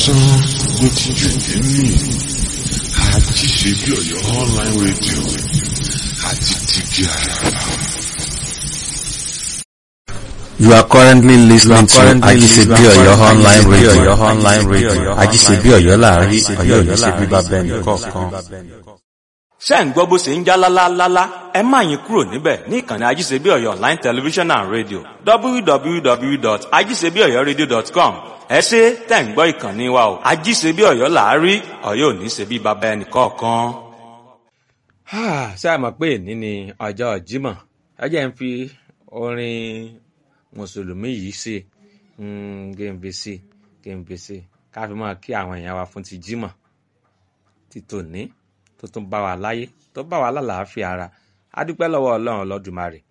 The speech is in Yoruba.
sọ bó ti jù nínú àti ṣe bí ọ̀yọ́ online radio àti tìbí àràbà. You are currently listening to Ajisebi Oyo online radio. online radio. Ajisebi Oyo láàrin Oyo ní ṣe bíbá bẹ́ẹ̀ ní kọ̀ọ̀kan. ṣé ń gbọ́ bó ṣe ń já lálálálá ẹ má yín kúrò níbẹ̀ ní ìkànnì ajíṣebí ọ̀yọ́ online television and radio www.ajíṣebíọ̀yọ́radio.com ẹ ṣe tẹ̀ ń gbọ́ ìkànnì wa o ajíṣebí ọ̀yọ́ làárí ọ̀yọ́ ò ní ṣe bí baba ẹnì kọ̀ọ̀kan. ṣé a mọ̀ pé èní ni ọjọ́ Jímọ̀ ẹ jẹ́ ń fi orin mùsùlùmí yìí ṣe gèǹbèsè gèǹbèsè ká fi máa kí àwọn èèyàn wa fún ti Jímọ̀ ti tòní tó tún bá wa láyé tó bá wa lálàáfíà ara a dúpẹ́ lọ́wọ́ ọlọ́run ọlọ́dùmarè